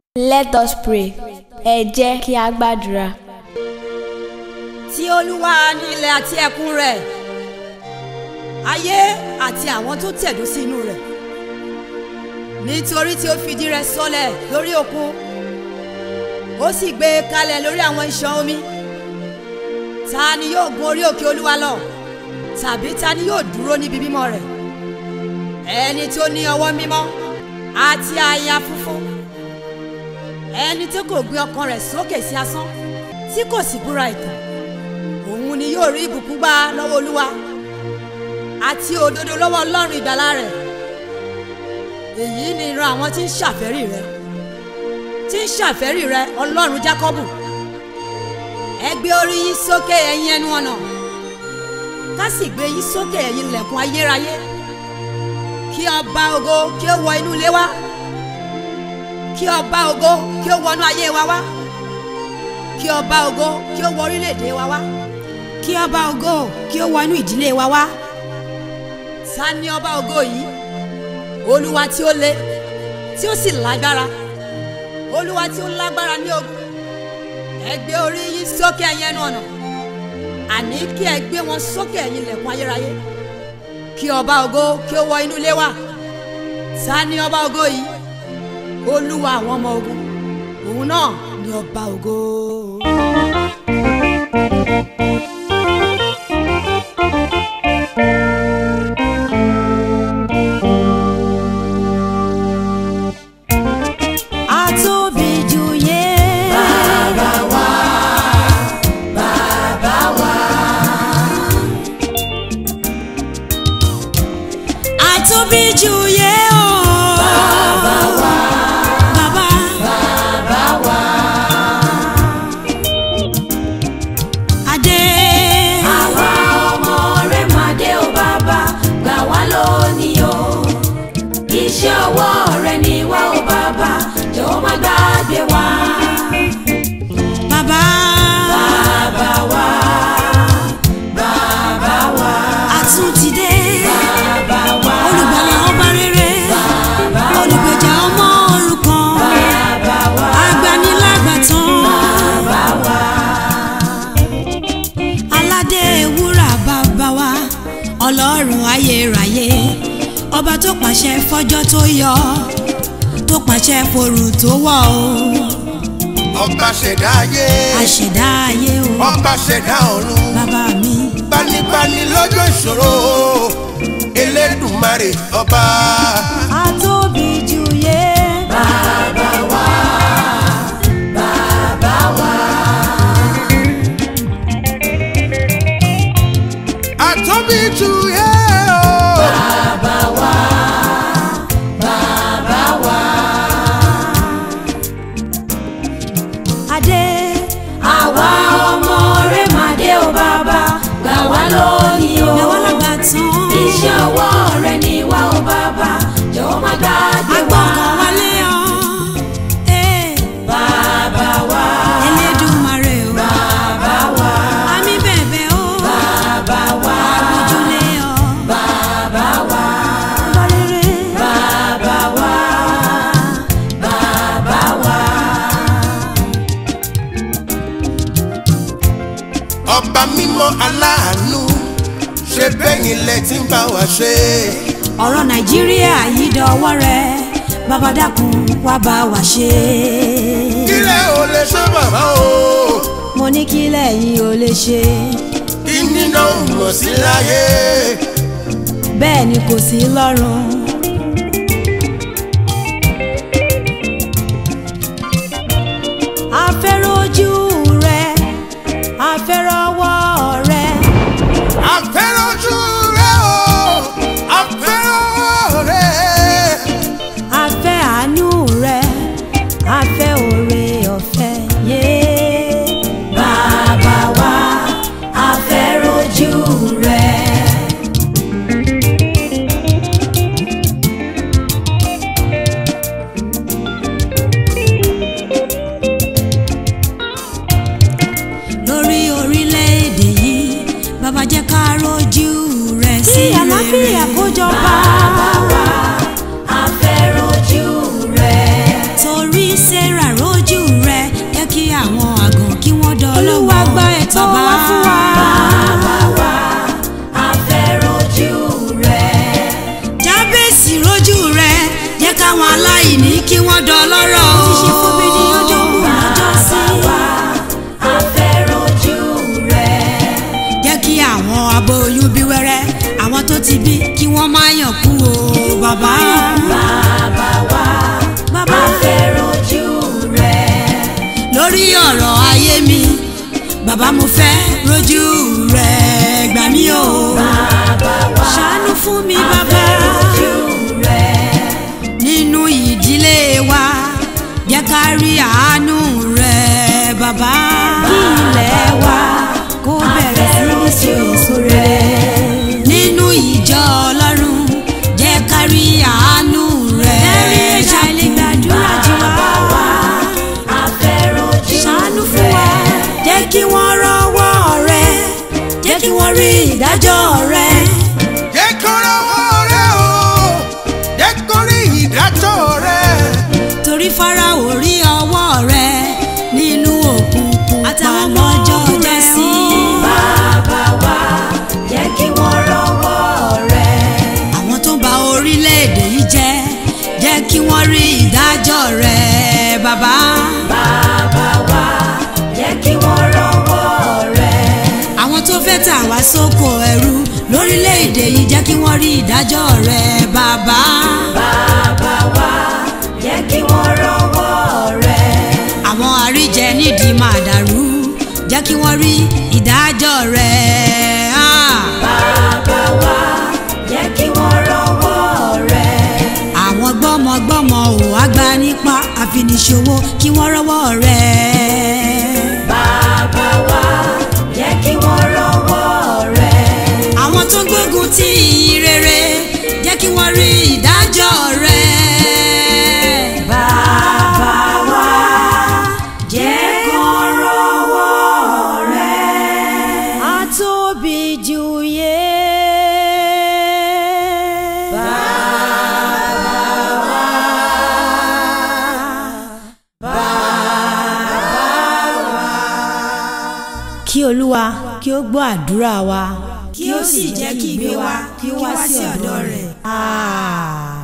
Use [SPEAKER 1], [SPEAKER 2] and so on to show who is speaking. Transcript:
[SPEAKER 1] Let us pray. Ẹ jẹ́ kí a gbàdúrà.
[SPEAKER 2] tí olúwa ní ilẹ̀ àti ẹ̀kún rẹ̀ ayé àti àwọn tó tẹ̀dó sí inú rẹ̀ nítorí tí ó fìdí rẹ̀ sọlẹ̀ lórí òkun ó sì gbé e kalẹ̀ lórí àwọn ìṣàn omi ta ni yóò gun orí òkè olúwa lọ tàbí ta ni yóò dúró níbi mímọ́ rẹ̀ ẹni tó ní ọwọ́ mímọ́ àti àyà funfun ẹni tí kò gbé ọkàn rẹ̀ sókè sí asán tí kò sì búra ìtàn òun ni yóò rí ìbùkún gbà lọ́wọ́ olúwa àti òdodo lọ́wọ́ ọlọ́run ìgbàlà rẹ̀ èyí ni ìran àwọn tí ń ṣàfẹ́rí rẹ̀ tí ń ṣàfẹ́rí rẹ̀ ọlọ́run jákọ́bù ẹ gbé orí yín sókè ẹ̀yin ẹnu ọ̀nà ká sì gbé yín sókè ẹ̀yin ilẹ̀kùn ayérayé kí ọba ògo kí ó wọ inú ilé wa kí ọba ògo kí ó wọnú ayé wa wá kí ọba ògo kí ó wọ orílẹ̀-èdè wa wá kí ọba ògo kí ó wọ inú ìdílé wa wá ta ni ọba ògo yìí olúwa tí ó le tí ó sì lágbára olúwa tí ó lágbára ní ogun ẹ gbé orí yín sókè ẹ̀yin ẹnu ọ̀nà àní kí ẹ gbé wọn sókè ẹ̀yin ilẹ̀kùn ayérayé kí ọba ògo kí ó wọ inú ilé wa ta ni ọba ògo yìí olúwa àwọn ọmọ ogun òun náà ni ọba ògo.
[SPEAKER 3] Àtóbi jù yé. Bàbá wa, bàbá wa. Àtóbi jù yé o. Bàbá wa, bàbá. Bàbá wa. Adé. Àwa ọmọ rẹ̀ máa dé o bàbá, gbà wá lónìí o iṣẹ́ ọwọ́ rẹ ni wá o bàbá jọ̀wọ́ má gbàgbé wa. bàbá bàbá wa bàbá wa àtúntìdé bàbá wa olùgbàlà ọba rere bàbá wa olùgbèjà ọmọ òrukàn bàbá wa agbanilágbàtàn bàbá wa aládé wúrà bàbá wa ọlọ́run ayérayé ọba tó pàṣẹ fọjọ́ tó yọ tó pàṣẹ forù tó wọ̀ o
[SPEAKER 4] ọba ṣẹ̀dá ayé
[SPEAKER 3] àṣẹdá ayé o
[SPEAKER 4] ọba ṣẹ̀dá ọ̀run
[SPEAKER 3] bàbá mi
[SPEAKER 4] gbanibani lọ́jọ́ ìṣòro elédùmarè ọba.
[SPEAKER 3] àtóbi jù yé. bàbá wa bàbá wa.
[SPEAKER 4] àtọ́bí tu yé o.
[SPEAKER 3] bàbá wa bàbá wa. adé. àwa ọmọ rẹ̀ máa dé o bàbá gbà wá lónìí o. gbà wá lágbà tán. iṣẹ́ ọwọ́ rẹ̀ ni wá o bàbá jọ̀wọ́ má gbàgbé wa. agbọ́kàn wálé ọ. bàbá wa. Elédùmarè o. bàbá wa. àmì bẹ̀bẹ̀ o. bàbá wa. àgbójúlé ọ. bàbá wa. bọ́lérè. bàbá wa. bàbá wa.
[SPEAKER 4] ọba mímọ́ aláàánú ṣe bẹ́yìn lẹ tí ń bá wa ṣe.
[SPEAKER 3] ọ̀rọ̀ nàìjíríà yìí dọwọ́ rẹ bàbá dákun wá bá wa ṣe.
[SPEAKER 4] kílẹ̀ ò lè ṣe bàbá o.
[SPEAKER 3] mo ní kí lẹ́yìn ò lè ṣe
[SPEAKER 4] kí nínà ń mọ̀ sí láyé.
[SPEAKER 3] bẹ́ẹ̀ ni kò sí lọ́rùn. afẹ́rẹ́ ojú rẹ afẹ́rẹ́ ọwọ́ rẹ
[SPEAKER 4] àfẹ́rẹ́ ojú rẹ o àfẹ́rẹ́ rẹ.
[SPEAKER 3] afẹ́ àánú rẹ afẹ́ òre ọ̀fẹ́ yé. bàbá wa afẹ́ rojú rẹ.
[SPEAKER 2] níbí kí wọ́n má yàn kú o bàbá.
[SPEAKER 3] bàbá wa
[SPEAKER 2] bàbá
[SPEAKER 3] a fẹ́ rojú rẹ̀.
[SPEAKER 2] lórí ọ̀rọ̀ ayé mi bàbá mo fẹ́ rojú rẹ̀ gbà mí o.
[SPEAKER 3] bàbá wa
[SPEAKER 2] ṣàánú fún mi
[SPEAKER 3] a
[SPEAKER 2] bàbá
[SPEAKER 3] fẹ́ rojú rẹ̀.
[SPEAKER 2] nínú ìdílé wa jẹ́ ká rí àánú rẹ̀ bàbá.
[SPEAKER 3] kí ilẹ̀ wa
[SPEAKER 2] kó
[SPEAKER 3] a
[SPEAKER 2] bẹ̀rẹ̀
[SPEAKER 3] fẹ́
[SPEAKER 2] sí ní
[SPEAKER 3] rojú
[SPEAKER 2] sèso
[SPEAKER 3] rẹ̀.
[SPEAKER 2] nínú ìjọ ọlọ́run jẹ́ ká rí àánú rẹ̀.
[SPEAKER 1] Ẹ̀rí ẹ̀ṣà ilé gbàdúrà jù wá.
[SPEAKER 3] bàbá wa a fẹ́ rojú
[SPEAKER 2] ṣàánú fún wa
[SPEAKER 3] rẹ̀.
[SPEAKER 2] jẹ́ kí wọ́n rọ́wọ́ rẹ̀ jẹ́ kí wọ́n rí ìdájọ́ rẹ̀.
[SPEAKER 4] jẹ́ kó rọ́wọ́ rẹ o jẹ́ kó rí ìdájọ́ rẹ.
[SPEAKER 2] torí Fáráò rí ọwọ́ rẹ̀ nínú òkùnkùn
[SPEAKER 1] Àtàwọn
[SPEAKER 2] pa
[SPEAKER 1] ọmọ
[SPEAKER 2] lọ́jọ́
[SPEAKER 1] ogun rẹ̀
[SPEAKER 2] jẹ́sí.
[SPEAKER 1] o.
[SPEAKER 3] bàbá wa jẹ́ kí wọ́n rọ́wọ́ rẹ̀.
[SPEAKER 2] àwọn tó ń ba orílẹ̀-èdè yìí jẹ́ jẹ́ kí wọ́n rí ìdájọ́ rẹ̀ bàbá.
[SPEAKER 3] bàbá wa jẹ́ kí wọ́n rọ́wọ́ rẹ̀.
[SPEAKER 2] àwọn tó fẹ́ tà wá sóko ẹrú lórílẹ̀-èdè yìí jẹ́ kí wọ́n rí ìdájọ́ rẹ̀ bàbá.
[SPEAKER 3] bàbá wa jẹ́ kí wọ́n rọ́wọ́ rẹ̀.
[SPEAKER 2] àwọn àríjẹ nídìí máa dàrú jẹ́ kí wọ́n rí ìdájọ́ rẹ̀. Ah!
[SPEAKER 3] bàbá wa jẹ́ kí wọ́n rọ́wọ́ rẹ̀.
[SPEAKER 2] àwọn gbọ́mọgbọ́mọ ò wá gba nípa àfiniṣòwò kí wọ́n rọ́wọ́ rẹ̀.
[SPEAKER 3] bàbá wa jẹ́ kí wọ́n rọ́wọ́ rẹ̀.
[SPEAKER 2] àwọn tó gbógun ti rere jẹ́ kí wọ́n rí ìdájọ́ rẹ̀.
[SPEAKER 3] bàbá wa jẹ́ kán rọ́wọ́ rẹ̀.
[SPEAKER 1] Àtóbi jù yé. Kí Olúwa kí ó gbọ́ àdúrà wa.
[SPEAKER 2] kí ó sì jẹ́ kí ìgbé wa kí ó wá sí ọ̀dọ̀ rẹ̀.
[SPEAKER 1] Àmín.